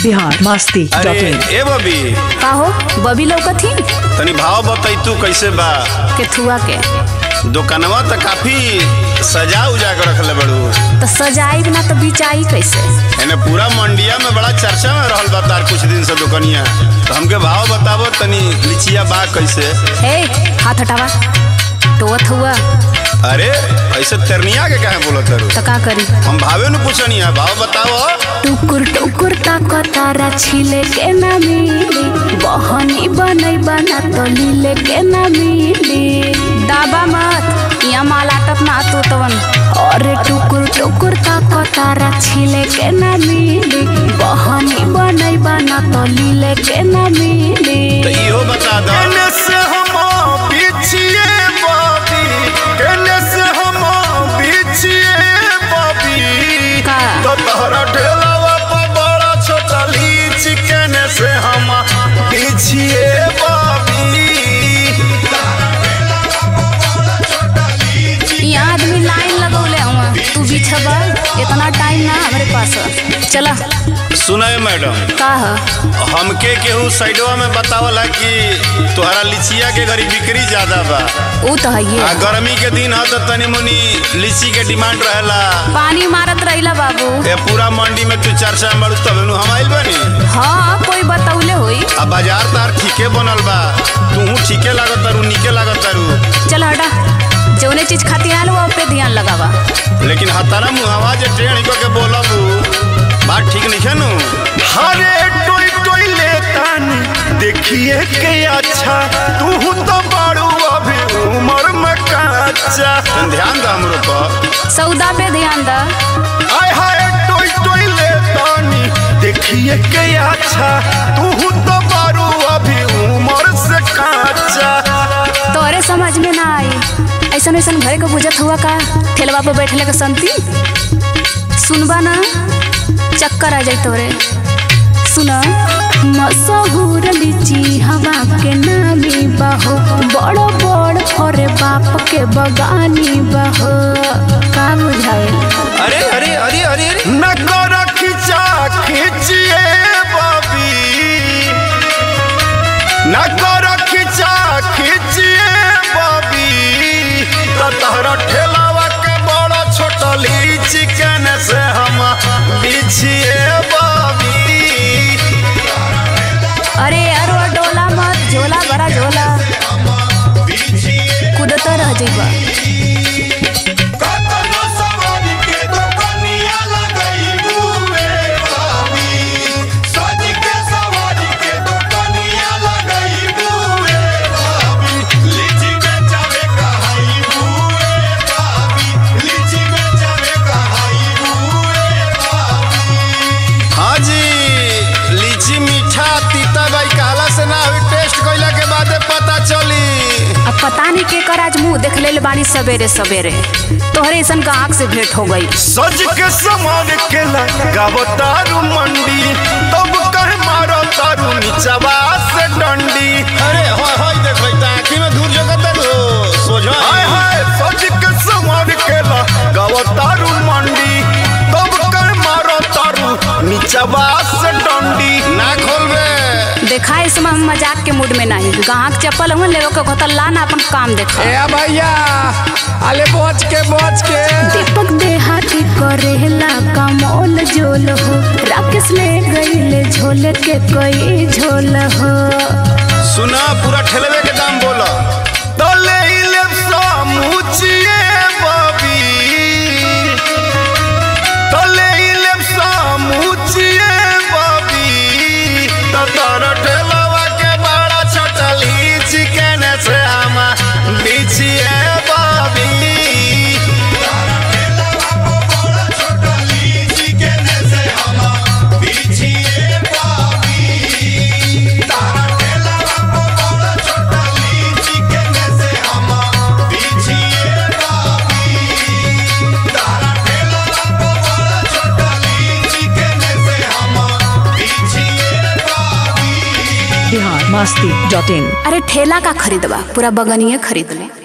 बिहार मस्ती अरे dot in ए बबी का हो बबी लौकथी तनी भाव बताई तू कैसे बा केथुआ के दुकानवा त काफी सजा उजा के रखले बड़ू तो सजाई ना तो बिचाई कैसे एने पूरा मंडिया में बड़ा चर्चा में रहल बा तार कुछ दिन से दुकनिया तो हमके भाव बताबो तनी लिचिया बा कैसे हे हाथ हटावा टोत हुआ अरे ऐसे तेरनिया के काहे बोलत तारू तो का करी हम भावे न पूछनी है भाव बताओ टुकुर टुकुर ताकतारा छिले के ना मिली बहनी बनई बना तो लीले के ना मिली दाबा मत यहाँ माल आटत ना तू तवन अरे टुकुर टुकुर ताकतारा छिले के ना मिली बहनी बनई बना तो लीले के ना मिली तो इहो बता दो केने से हम बिछिए बाबी केने से हम बिछिए बाबी का तो तोहरा ढेलावा पर बड़ा छोटा लीच केने से हम बिछिए बाबी यहाँ आदमी लाइन लगौले हुआ तू बिछबा इतना टाइम ना हमारे पास है। चला सुनाए मैडम का है हमके केहू साइडवा में बतावला कि तोहरा लिचिया के गरी बिक्री ज्यादा बा ऊ तो है आ गर्मी के दिन ह तो तनी मुनी लीची के डिमांड रहेला पानी मारत रहिला बाबू ए पूरा मंडी में तू चर्चा में बड़ू तब नु हम आइल बानी हाँ कोई बतौले होई आ बाजार तार ठीके बनल बा तूहू ठीके लागत तारू नीके लागत तारू चल हटा जौने चीज खातिर आयल वो पे ध्यान लगावा लेकिन हतारा मुहावा जे ट्रेन को के बोलब बात ठीक नहीं है नु हरे टोई टोई लेतानी देखिए के अच्छा तू तो बड़ू अभी उम्र में कच्चा तन ध्यान दा हमरो पर सौदा पे ध्यान दा आय हाय टोई टोई लेतानी देखिए के अच्छा तू तो बड़ू अभी उम्र से कच्चा तोरे समझ में ना आई ऐसा ऐसा घरे को बुझत हुआ का ठेलवा पे बैठले के संती सुनबा ना चक्कर आ जाई तोरे सुना मशहूर लीची हवा के नामी बहो बड़ो बड़ फरे बाप के बगानी बहो का बुझाए अरे अरे अरे अरे अरे न कर खिंचा खिंचिए बाबी न कर खिंचा खिंचिए बाबी तो तहरा ठेलावा के बड़ा छोटा लीची केने से हम बिछिए बाबी अरे अरो डोला मत झोला भरा झोला कूदत रह जइबा हाँ जी लीची मीठा तीता बाई कहला से ना हुई टेस्ट कइला के बादे पता चली अब पता नहीं के कर आज मुंह देख ले बानी सवेरे सवेरे तोहरे ऐसन का आँख से भेंट हो गई सज के समान के लगावो तारू मंडी तब कहे मारो तारू नीचवा से डंडी अरे होय होय देख भाई आंखी में दूर जगत हो सोझो हाय हाय सज के समान के लगावो तारू मंडी तब कहे मारो तारू नीचवा से डंडी ना खोलबे देखा इस समय हम मजाक के मूड में नहीं गाहक चप्पल हुआ लेवो के कहता ला ना अपन काम देखा ए भैया अले बच के बच के दीपक देहाती करेला कमोल जोल हो राकेश ले गईले झोल के कोई झोल हो सुना पूरा ठेलवे के दाम बोला तले इले सामुचिए बाबी तले इले सामुचिए बाबी ततर ठेलवा के बड़ा छोटा लीची केने से हम बिछिए बाबी बिहार मस्ती डॉट इन अरे ठेला का खरीदबा पूरा बगनिए खरीद ले